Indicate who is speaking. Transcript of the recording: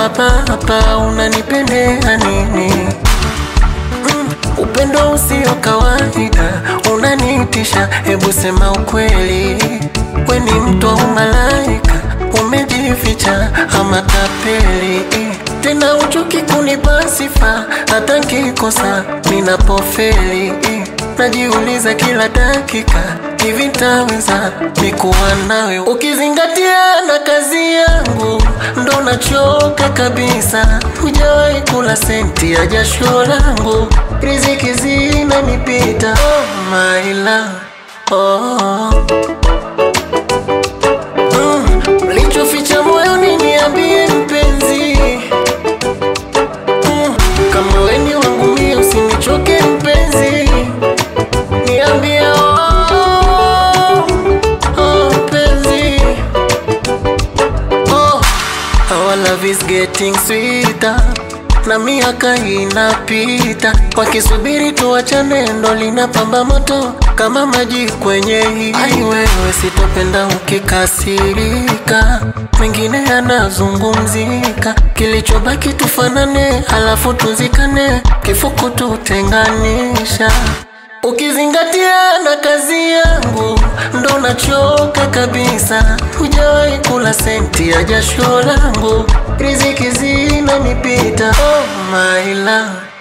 Speaker 1: hapa hapa, unanipendea nini? Mm, upendo usio kawaida unanitisha, hebu sema ukweli, we ni mtu au malaika? Umejificha ama tapeli? Tena uchuki kunipa sifa, hata nkikosa ninapofeli, najiuliza kila dakika, hivi ntaweza nikuwa nawe? Ukizingatia na kazi yangu, ndo nachoka kabisa. Hujawahi kula senti ya jasho langu, riziki zinanipita. Oh my love, oh. Mm, ulichoficha moyoni niambie mpenzi Mm, kama we ni wangu mie usinichoke mpenzi niambie oh, oh, mpenzi oh, our love is getting sweeter na miaka inapita, wakisubiri tuachane, ndo linapamba moto kama maji kwenye hii. Ai wewe, sitopenda ukikasirika, mengine yanazungumzika, kilichobaki tufanane, halafu tuzikane, kifuku tutenganisha Ukizingatia na kazi yangu ndo nachoka kabisa. Hujawahi kula senti ya jasho langu, riziki zinanipita. Oh my love